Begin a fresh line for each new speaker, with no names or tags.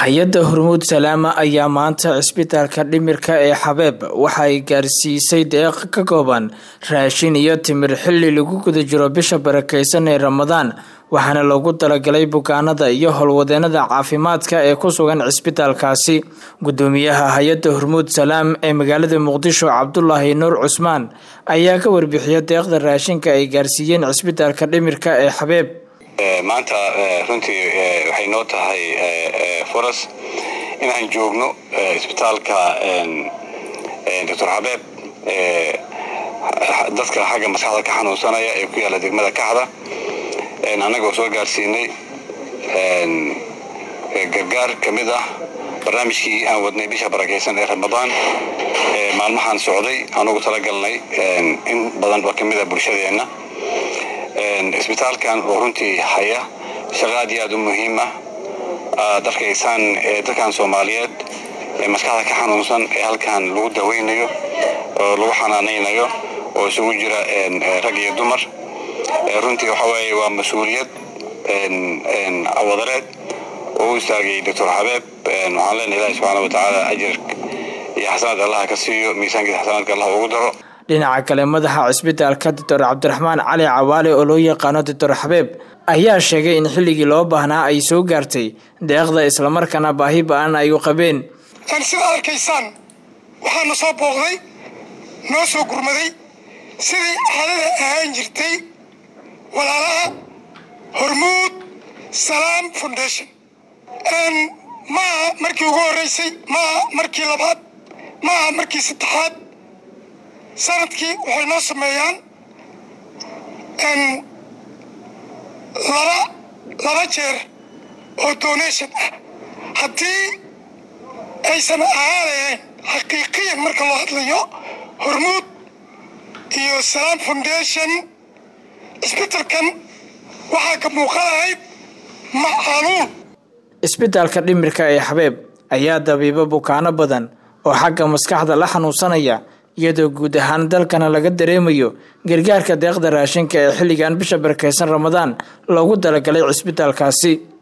hay-adda hormuud salaama ayaa maanta cisbitaalka dhimirka ee xabeeb waxay gaarsiisay deeq ka kooban raashin iyo timir xilli lagu guda jiro bisha barakeysan ee ramadaan waxaana loogu talagalay bukaanada iyo howlwadeenada caafimaadka ee ku sugan cisbitaalkaasi gudoomiyaha hay-adda hormuud salaam ee magaalada muqdisho cabdulaahi nuur cusmaan ayaa ka warbixiya deeqda raashinka ay gaarsiiyeen cisbitaalka dhimirka ee xabeeb
maanta runtii waxay noo tahay furas inaan joogno isbitaalka doctor xabeeb dadka xagga maskaxda ka xanuunsanaya ee ku yaalla degmada kaxda annagoo soo gaarsiinay gargaar ka mid ah barnaamijkii aan wadnay bisha barakeysan ee ramadaan maalmahaan socday aan ugu talagalnay in badan oo ka mid a bulshadeenna isbitaalkan oo runtii haya shaqo aad iyo aad u muhiima aad arkaysaan dadkan soomaaliyeed ee maskaxda ka xanuunsan ee halkan lagu daweynayo oo lagu xanaanaynayo oo isugu jira rag iyo dumar runtii waxa weeye waa mas-uuliyad wadareed oo u istaagay doctor xabeeb waxaan leenahay ilahi subxaana watacaala ajir iyo xasanaad allaha ka siiyo miisaankiisa xasanaadka allah ugu daro
dhinaca kale madaxa cisbitaalka doctor cabdiraxmaan cali cawaale oo loo yaqaano doctor xabeeb ayaa sheegay in xilligii loo baahnaa ay soo gaartay deeqda islamarkaana baahi ba-an ay u qabeen
sidaad arkaysaan waxaana soo booqday noo soo gurmaday sidii caadada ahaan jirtay walaalaha hormuud salaam foundation maaha markii ugu horreysay maaha markii labaad maaha markii saddexaad sanadkii waxay noo sameeyaan laba laba jeer oo donation ah haddii aysan ahaanayaen xaqiiqiyan marka loo hadlayo hormuud iyo salaam foundation isbitalkan waxaa ka muuqanahayd macaluun
isbitaalka dhimirka ee xabeeb ayaa dabiibo bukaano badan oo xagga maskaxda la xanuunsanaya iyadoo guud ahaan dalkana laga dareemayo gargaarka deeqda raashinka ee xilligan bisha barakeysan ramadaan loogu talagalay cisbitaalkaasi